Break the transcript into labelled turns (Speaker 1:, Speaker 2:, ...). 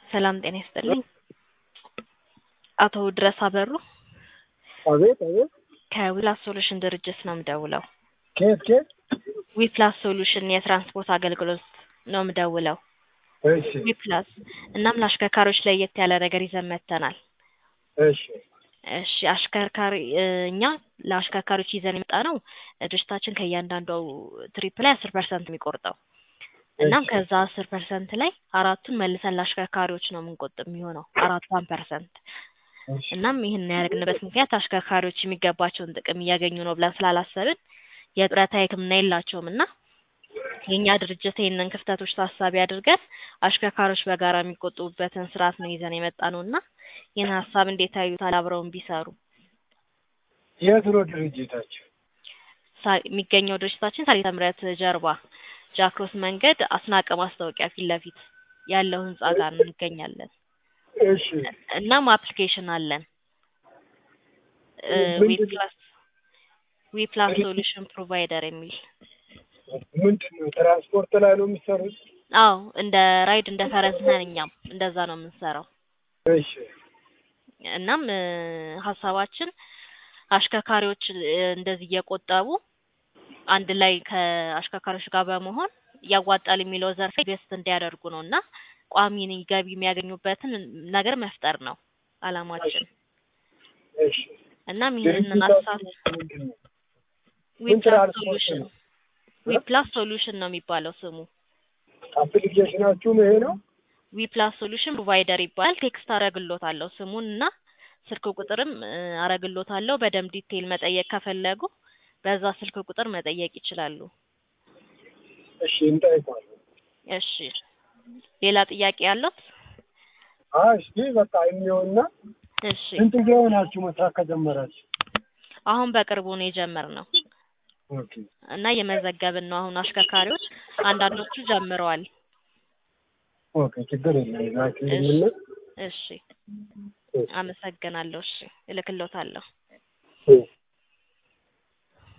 Speaker 1: ሰላም ጤና ይስጥልኝ። አቶ ድረስ አበሩ
Speaker 2: አቤት አቤት።
Speaker 1: ከዊፕላስ ሶሉሽን ድርጅት ነው የምደውለው።
Speaker 2: ከየት ከየት?
Speaker 1: ዊፕላስ ሶሉሽን የትራንስፖርት አገልግሎት ነው የምደውለው።
Speaker 2: እሺ
Speaker 1: ዊፕላስ እናም ለአሽከርካሪዎች ለየት ያለ ነገር ይዘን መጥተናል።
Speaker 2: እሺ
Speaker 1: እሺ አሽከርካሪ እኛ ለአሽከርካሪዎች ይዘን የመጣ ነው ድርጅታችን ከእያንዳንዱ ትሪፕ ላይ አስር ፐርሰንት የሚቆርጠው እናም
Speaker 2: እሺ።
Speaker 1: ከዛ አስር ፐርሰንት ላይ አራቱን መልሰን ለአሽከርካሪዎች ነው የምንቆጥብ የሚሆነው አራቷን ፐርሰንት
Speaker 2: እሺ
Speaker 1: እናም ይህን ያደረግንበት ምክንያት አሽከርካሪዎች የሚገባቸውን ጥቅም እያገኙ ነው ብለን ስላላሰብን የጡረታ ሕክምና የላቸውም እና የእኛ ድርጅት ይህንን ክፍተቶች ታሳቢ አድርገን አሽከርካሪዎች በጋራ የሚቆጥቡበትን ስርዓት ነው ይዘን የመጣ ነው እና ይህን ሀሳብ እንዴት ያዩታል? አብረውን ቢሰሩ
Speaker 2: የት ነው ድርጅታችሁ?
Speaker 1: ሳ- የሚገኘው ድርጅታችን ሳሪተ ምሕረት ጀርባ ጃክሮስ መንገድ አስናቀ ማስታወቂያ ፊት ለፊት ያለው ህንጻ ጋር እንገኛለን።
Speaker 2: እሺ
Speaker 1: እናም አፕሊኬሽን አለን
Speaker 2: ምንድን-
Speaker 1: ዊፕላስ ዊፕላስ ሶሉሽን ፕሮቫይደር የሚል
Speaker 2: ምንድን ነው ትራንስፖርት ላይ ነው የምትሰሩት?
Speaker 1: አዎ እንደ ራይድ እንደ ፈረስ ነን እኛም እንደዛ ነው የምንሰራው።
Speaker 2: እሺ
Speaker 1: እናም እ፣ ሀሳባችን አሽከርካሪዎች እ፣ እንደዚህ እየቆጠቡ አንድ ላይ ከአሽከርካሪዎች ጋር በመሆን ያዋጣል የሚለው ዘርፍ ኢንቨስት እንዲያደርጉ ነው እና ቋሚ ገቢ የሚያገኙበትን ነገር መፍጠር ነው አላማችን።
Speaker 2: እሺ
Speaker 1: እናም ይህንን ሀሳብ
Speaker 2: ድርጅታችሁ ምንድን ነው? ምን
Speaker 1: ዊፕላስ
Speaker 2: ትራንስፖርት
Speaker 1: ሶሉሽን
Speaker 2: ነው?
Speaker 1: ዊፕላስ ሶሉሽን ነው የሚባለው ስሙ።
Speaker 2: አፕሊኬሽናችሁም ይሄ ነው?
Speaker 1: ዊፕላስ ሶሉሽን ፕሮቫይደር ይባላል። ቴክስት አረግሎታለሁ ስሙን እና ስልክ ቁጥርም እ፣ አረግሎታለሁ። በደንብ ዲቴይል መጠየቅ ከፈለጉ በዛ ስልክ ቁጥር መጠየቅ ይችላሉ።
Speaker 2: እሺ እንጠይቋለን።
Speaker 1: እሺ ሌላ ጥያቄ ያለው?
Speaker 2: አይ እስኪ በቃ የሚሆንና
Speaker 1: እሺ
Speaker 2: ስንት ጊዜ ሆናችሁ መስራት ከጀመራችሁ?
Speaker 1: አሁን በቅርቡ ነው የጀመርነው
Speaker 2: ኦኬ
Speaker 1: እና እየመዘገብን ነው። አሁን አሽከርካሪዎች አንዳንዶቹ ጀምረዋል።
Speaker 2: ኦኬ ችግር የለም ላኪልኝና
Speaker 1: እሺ አመሰግናለሁ። እሺ እልክሎታለሁ።
Speaker 2: እሺ